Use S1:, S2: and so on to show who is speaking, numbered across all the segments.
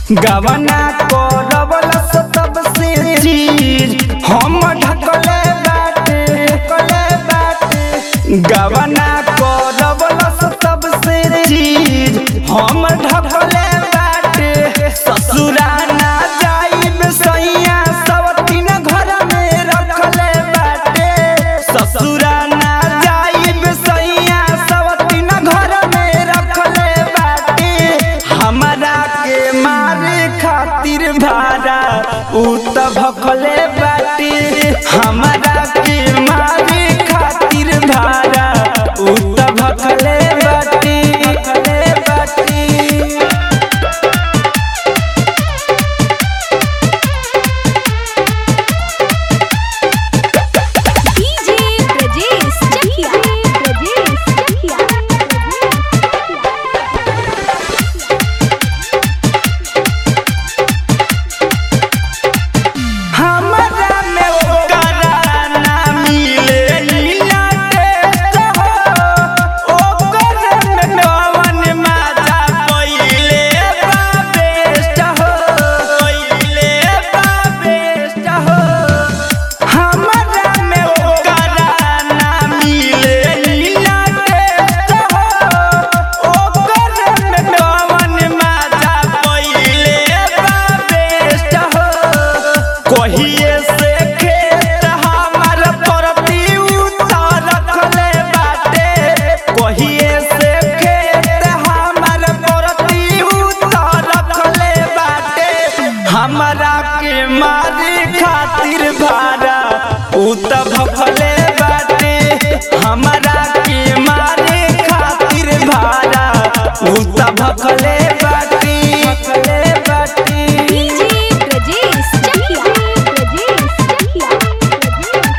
S1: गवना करवला सब से चीज हम ढकले बाटे ढकले बाटे गवना करवला सब से चीज हम ढकले बाटे ससुरा ना जाइब सैया सब तीन घर में रखले बाटे ससुरा ना जाइब सैया सब तीन घर में रखले बाटे हमरा के मारे खातिर भाड़ा उ त भखले बाटे हमरा के मारे खातिर भाड़ा उ त भखले बाटे भखले बाटे
S2: डीजे ब्रजेश चकिया ब्रजेश चकिया
S1: हमरा में ओकरा ना मिले नीला टेस्ट हो ओकर में कवन मजा पहिले बा बेस्ट हो पहिले बा बेस्ट हो हमरा में ओकरा ना मिले नीला टेस्ट हो ओकर में कवन मजा पहिले बा बेस्ट हो कहिए से खेत हमार परती उतार रखले बाटे कहिए से खेत हमार परती उतार रखले बाटे हमरा के मारे खातिर भाड़ा उ त भखले बाटे हमरा के मारे खातिर भाड़ा उ त भखले बाटे भखले बाटे
S2: डीजे ब्रजेश चकिया ब्रजेश चकिया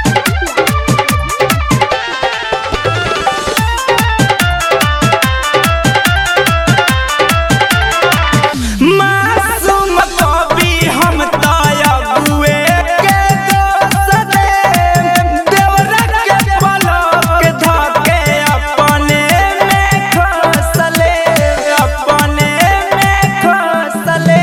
S1: मासूम कवि हम तयबुए के दोस्त दे देवरा के पलक धके अपने में खसले अपने में खसले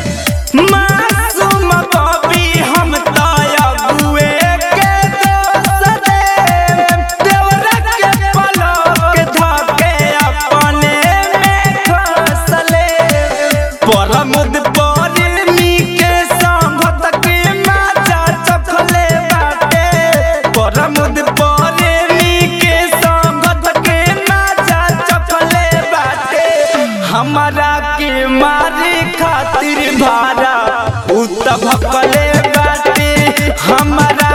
S1: मासूम कवि हम तयबुए के दोस्त दे देवरा के पलक धके अपने में खसले परमुद परमी के संगत के माचा चखले बाटे परमुद परमी के संगत के माचा चखले बाटे हमरा के मारे खातिर भाड़ा उ त भकले बाटे हमरा